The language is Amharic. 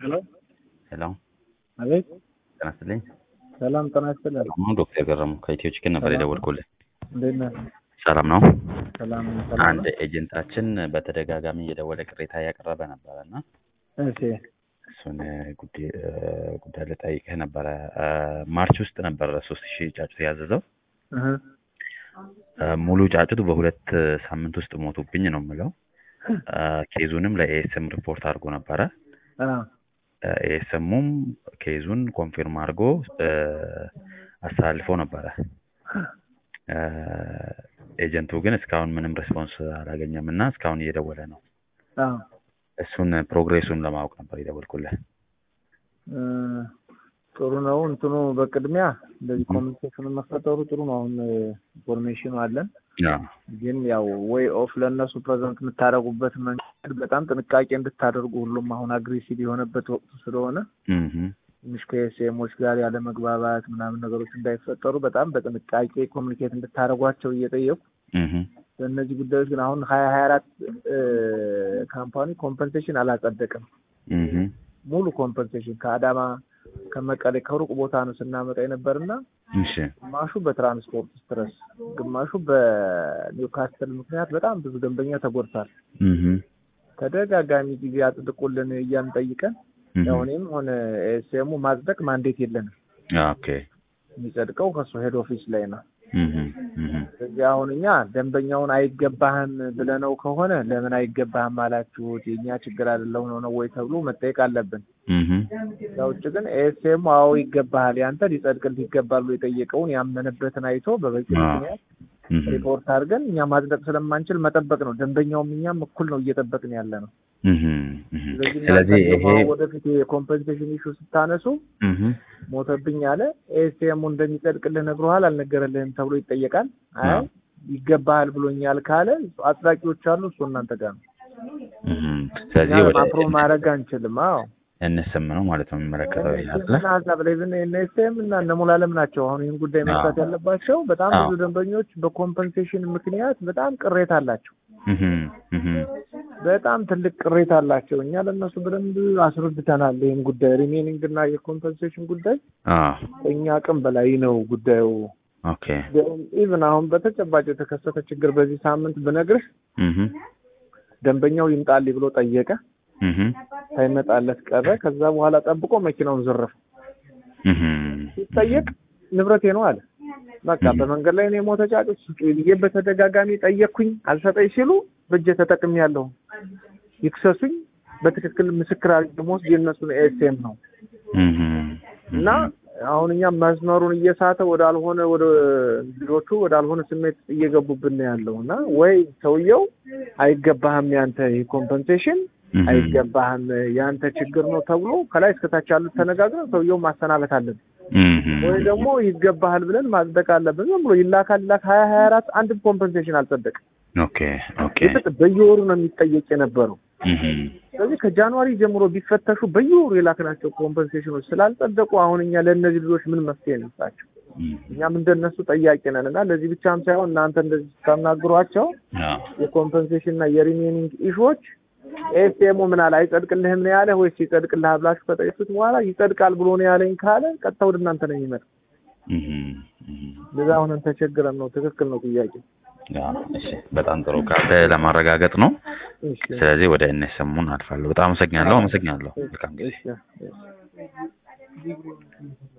ሄሎ ሄሎ አቤት ጤና ይስጥልኝ። ሰላም ጤና ይስጥልኝ። ሰላም ነው ዶክተር ገረሙ ከኢትዮ ቺክን ነበር የደወልኩልህ። እንዴት ነህ? ሰላም ነው። ሰላም ሰላም አንድ ነው? ኤጀንታችን በተደጋጋሚ እየደወለ ቅሬታ እያቀረበ ነበረ እና እሺ እሱን ጉዳይ ጉዳይ ልጠይቅህ ነበረ። ማርች ውስጥ ነበረ ሶስት ሺህ ጫጩት ያዘዘው እህ ሙሉ ጫጩት በሁለት ሳምንት ውስጥ ሞቱብኝ ነው የምለው። ኬዙንም ለኤኤስኤም ሪፖርት አድርጎ ነበረ። አ ኤኤስኤሙም ኬዙን ኮንፊርም አድርጎ አስተላልፎ ነበረ። ኤጀንቱ ግን እስካሁን ምንም ሬስፖንስ አላገኘም እና እስካሁን እየደወለ ነው። አ እሱን ፕሮግሬሱን ለማወቅ ነበር የደወልኩልህ። እ ጥሩ ነው። እንትኑ በቅድሚያ እንደዚህ ኮሚኒኬሽኑ መፈጠሩ ጥሩ ነው። አሁን ኢንፎርሜሽኑ አለን። አዎ። ግን ያው ወይ ኦፍ ለእነሱ ፕሬዘንት የምታደርጉበት መንገድ በጣም ጥንቃቄ እንድታደርጉ ሁሉም አሁን አግሬሲቭ የሆነበት ወቅት ስለሆነ እህ ትንሽ ከኤስኤሞች ጋር ያለ መግባባት ምናምን ነገሮች እንዳይፈጠሩ በጣም በጥንቃቄ ኮሚኒኬት እንድታደርጓቸው እየጠየቁ እህ በእነዚህ ጉዳዮች ግን አሁን ሀያ ሀያ አራት ካምፓኒ ኮምፐንሴሽን አላጸደቅም። እህ ሙሉ ኮምፐንሴሽን ከአዳማ ከመቀሌ ከሩቅ ቦታ ነው ስናመጣ የነበርና እሺ ግማሹ በትራንስፖርት ስትረስ፣ ግማሹ በኒውካስትል ምክንያት በጣም ብዙ ደንበኛ ተጎድቷል። እህ ተደጋጋሚ ጊዜ አጽድቁልን እያልን ጠይቀን ያው እኔም ሆነ ኤስኤሙ ማጽደቅ ማንዴት የለንም። ኦኬ የሚጸድቀው ከሱ ሄድ ኦፊስ ላይ ነው። እህ እህ ስለዚህ አሁን እኛ ደንበኛውን አይገባህም ብለነው ከሆነ ለምን አይገባህም አላችሁት የእኛ ችግር አይደለም ነው ነው ወይ ተብሎ መጠየቅ አለብን። እህ ከዛ ውጭ ግን ኤስኤሙ አዎ ይገባሃል፣ ያንተ ሊጸድቅልህ ይገባል ብሎ የጠየቀውን ያመነበትን አይቶ በበቂ አዎ። ምክንያት ሪፖርት አድርገን እኛ ማጽደቅ ስለማንችል መጠበቅ ነው። ደንበኛውም እኛም እኩል ነው እየጠበቅን ያለ ነው። እህ እህ ስለዚህ ስለዚህ እናንተ ይሄ ደግሞ ወደፊት የኮምፐንሴሽን ኢሹ ስታነሱ እህ ሞተብኝ አለ ኤስኤሙ እንደሚጸድቅልህ ነግሮሃል አልነገረልህም ተብሎ ይጠየቃል። አይ አዎ። ይገባሃል ብሎኛል ካለ አጽዳቂዎች አሉ፣ እሱ እናንተ ጋር ነው። እህ ስለዚህ እኛ ወደ አፕሮ ማድረግ አንችልም። አዎ እንስም ነው ማለት ነው የሚመለከተው ይሄ አይደለ? እና ሀሳብ ላይ ብን ኤንኤስኤም እና እነ ሙሉዓለም ናቸው አሁን ይህን ጉዳይ መስራት አዎ። ያለባቸው። በጣም አዎ። ብዙ ደንበኞች በኮምፐንሴሽን ምክንያት በጣም ቅሬታ አላቸው። እህ እህ በጣም ትልቅ ቅሬታ አላቸው። እኛ ለእነሱ በደንብ አስረድተናል። ይህን ጉዳይ ሪሜኒንግ እና የኮምፐንሴሽን ጉዳይ አዎ ከእኛ አቅም በላይ ነው ጉዳዩ። ኦኬ ኢቭን አሁን በተጨባጭ የተከሰተ ችግር በዚህ ሳምንት ብነግርህ እህ ደንበኛው ይምጣልኝ ብሎ ጠየቀ፣ እህ ሳይመጣለት ቀረ። ከዛ በኋላ ጠብቆ መኪናውን ዘረፈ። እህ ሲጠየቅ ንብረቴ ነው አለ። በቃ እህ። በመንገድ ላይ እኔ ሞተ ጫጩት ስጡኝ ብዬ በተደጋጋሚ ጠየቅኩኝ፣ አልሰጠኝ ሲሉ በእጄ ተጠቅሜያለሁ፣ ይክሰሱኝ፣ በትክክል ምስክር አድርጌ የምወስድ የእነሱን ኤስኤም ነው እህ እና አሁን እኛም መስመሩን እየሳተ ወዳልሆነ ወደ ልጆቹ ወዳልሆነ ስሜት ውስጥ እየገቡብን ነው ያለው እና ወይ ሰውየው አይገባህም ያንተ ይህ ኮምፐንሴሽን እህ አይገባህም ያንተ ችግር ነው ተብሎ ከላይ እስከታች ያሉት ተነጋግረን ሰውየው ማሰናበት አለብን፣ እህ ወይ ደግሞ ይገባሃል ብለን ማጽደቅ አለብን። ዝም ብሎ ይላካል ይላክ ሀያ ሀያ አራት አንድም ኮምፐንሴሽን አልጸደቅም። ኦኬ ኦኬ ይፍጥ በየወሩ ነው የሚጠየቅ የነበረው። እህ ስለዚህ ከጃንዋሪ ጀምሮ ቢፈተሹ በየወሩ የላክናቸው ኮምፐንሴሽኖች ስላልጸደቁ አሁን እኛ ለእነዚህ ልጆች ምን መፍትሄ እንስጣቸው? እኛም እንደነሱ ጠያቂ ነን እና ለዚህ ብቻም ሳይሆን እናንተ እንደዚህ ስታናግሯቸው አዎ የኮምፐንሴሽን እና የሪሜኒንግ ኢሹዎች ኤስኤሙ ምን አለ አይጸድቅልህም ነው ያለ ወይስ ይጸድቅልሃል ብላችሁ ከጠየቁት በኋላ ይጸድቃል ብሎ ነው ያለኝ ካለ ቀጥታ ወደ እናንተ ነው የሚመጣ። እህ እህ እንደዛ አሁንን ተቸግረን ነው። ትክክል ነው ጥያቄ። አዎ እሺ በጣም ጥሩ ካለ ለማረጋገጥ ነው። እሺ ስለዚህ ወደ እነሰሙን አልፋለሁ። በጣም አመሰግናለሁ። አመሰግናለሁ። መልካም ጊዜ። እሺ እሺ